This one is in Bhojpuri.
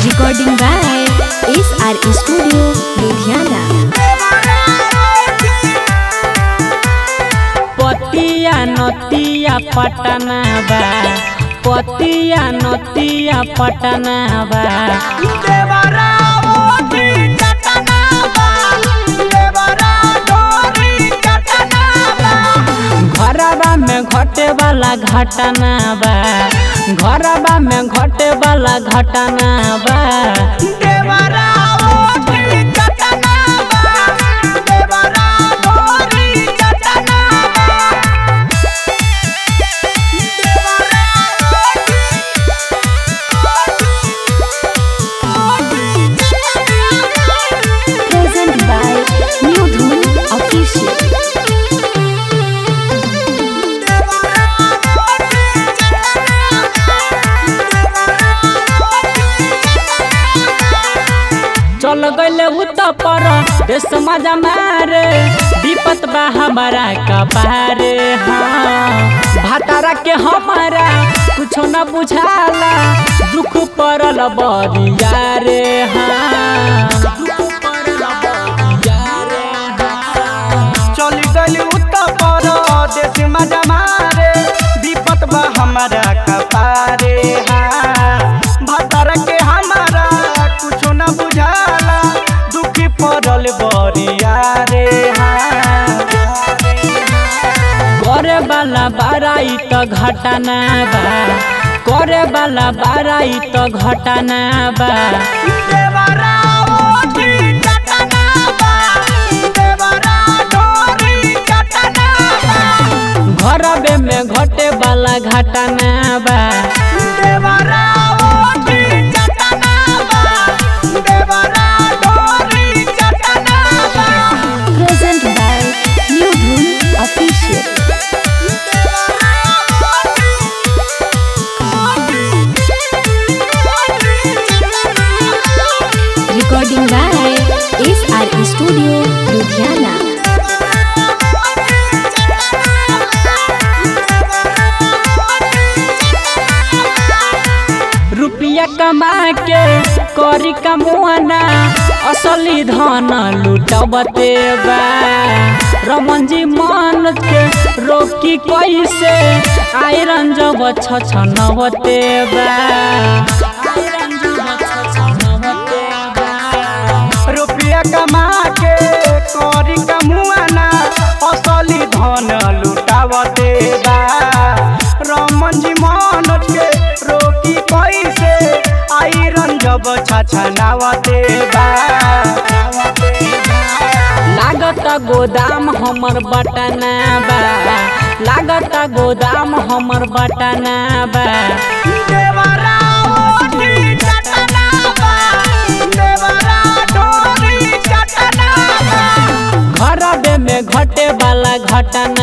Recording by SR Studio, Ludhiana. पतिया नतिया पटना बा पतिया नतिया पटना बा घरबा में घटे वाला घटना बा घरबा में घटे वाला घटना बा Present by New Dhun Official. चल गइले उत पर देश मजा मारे विपत बा हमारा कपारे हाँ भातारा के हमारा कुछो न बुझाला दुख पड़ल बरिया रे हाँ दुख पड़ल बरिया रे हाँ। चली गली उत्तर प्रदेश मजा मारे विपत बा हमारा कपारे हाँ भतर के हमारा कुछो न बुझाला दुखी पड़ल बरिया रे हाँ करे वाला बाराई त घटना बा करे वाला बाराई त घटना बा देवरा ओठी चटना बा देवरा डोरी चटना बा घरबे में घटे वाला घटना बा देवरा ओठी चटना बा देवरा डोरी चटना बा Present by New Dhun Official. Recording by SR Studio, Ludhiana. रुपया कमा के करी कमुआना असली धन लुटबते बा रमन जी मन के रोकी कैसे आयरन जब छछनबते बा आयरन जब छछनबते बा रुपया कमा के करी कमुआना असली धन लुटावते बा रमन जी मनोज के रोकी कैसे आयरन जब छछनावते बा लागत गोदाम हमर बटना बा लागत गोदाम हमर बटना बा देवरा ओठी चटना बा देवरा डोरी चटना बा घरबे में घटे वाला घटना